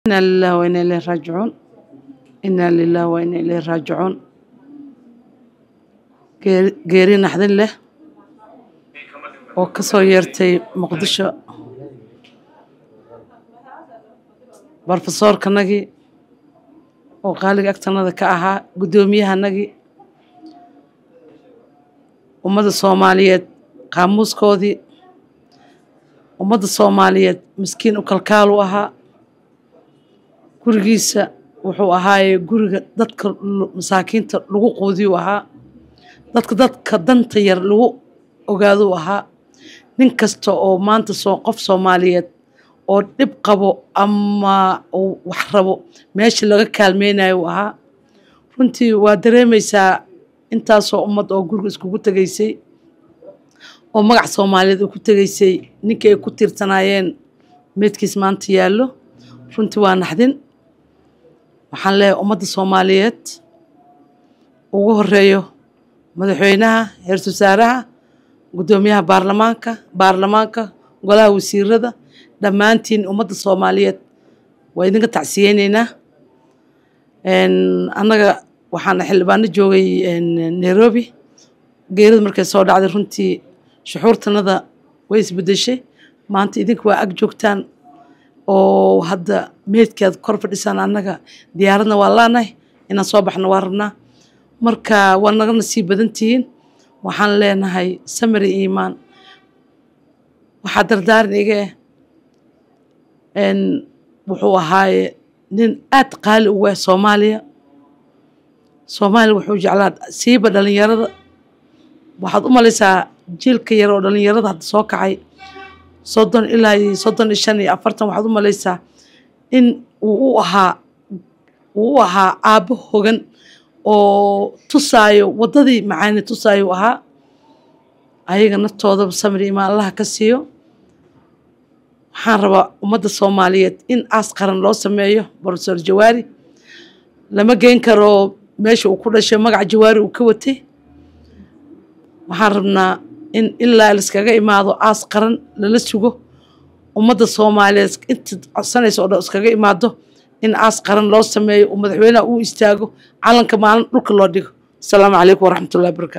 إنا لله وإنا إليه راجعون إنا لله وإنا إليه راجعون geeri geeri naxdin leh oo ka soo yeertay muqdisho brofesoorkanagii oo qaaliga agtanada ka ahaa guddoomiyahanagii ummadda soomaaliyeed qaamuuskoodii ummadda soomaaliyeed miskiin u kalkaal u ahaa gurigiisa wuxuu ahaaye guriga dadka masaakiinta lagu quudiyu ahaa dadka dadka danta yar lagu ogaaduu ahaa nin kasta oo maanta soo qof soomaaliyeed oo dhib qabo ama uu wax rabo meesha laga kaalmeynayo uu ahaa runtii waa dareemaysaa intaasoo ummad oo guriga iskugu tegaysay oo magac soomaaliyeed uu ku tegaysay ninkii ay ku tiirsanaayeen meydkiis maanta yaallo runtii waa naxdin waxaan leeyahay ummadda soomaaliyeed ugu horeeyo madaxweynaha heer-isul wasaaraha guddoomiyaha baarlamaanka baarlamaanka golaha wasiirada dhammaantiin ummadda soomaaliyeed waa idinka tacsiyeyneynaa annaga waxaana xildhibaano joogay nairobi geerida markay soo dhacday runtii shuxuurtanada way isbedeshay maanta idinka waa ag joogtaan oo hadda meydkeed kor fadhisaan annaga diyaaradna waa laanahay inaan soo baxno waa rabnaa marka waa naga nasiib badan tihiin waxaan leenahay samari iimaan waxaa dardaaran iga eh wuxuu ahaaye nin aad qaali ugu ah soomaaliya soomaaliya wuxuu jeclaa siiba dhalinyarada waxaad u malaysaa jiilka yar oo dhalinyarada hadda soo kacay soddon ilaa iyo soddon iyo shan iyo afartan waxaad u malaysaa in uu u ahaa uu u ahaa aabbo hogan oo tusaayo waddadii macaani tusaayo u ahaa ayaga naftoodaba samri imaan allaha ka siiyo waxaan rabaa ummadda soomaaliyeed in aas qaran loo sameeyo brofesor jawaari lama geyn karo meesha uu ku dhashay magaca jawaari uu ka watay waxaan rabnaa in ilaa laiskaga imaado aas qaran lala sugo ummadda soomaaliyeed inta codsanaysa oo dhan iskaga imaado in aas qaran loo sameeyo oo madaxweynaha uu istaago calanka maalin dhulka loo dhigo asalaamu calaykum waraxmatullahi barakatu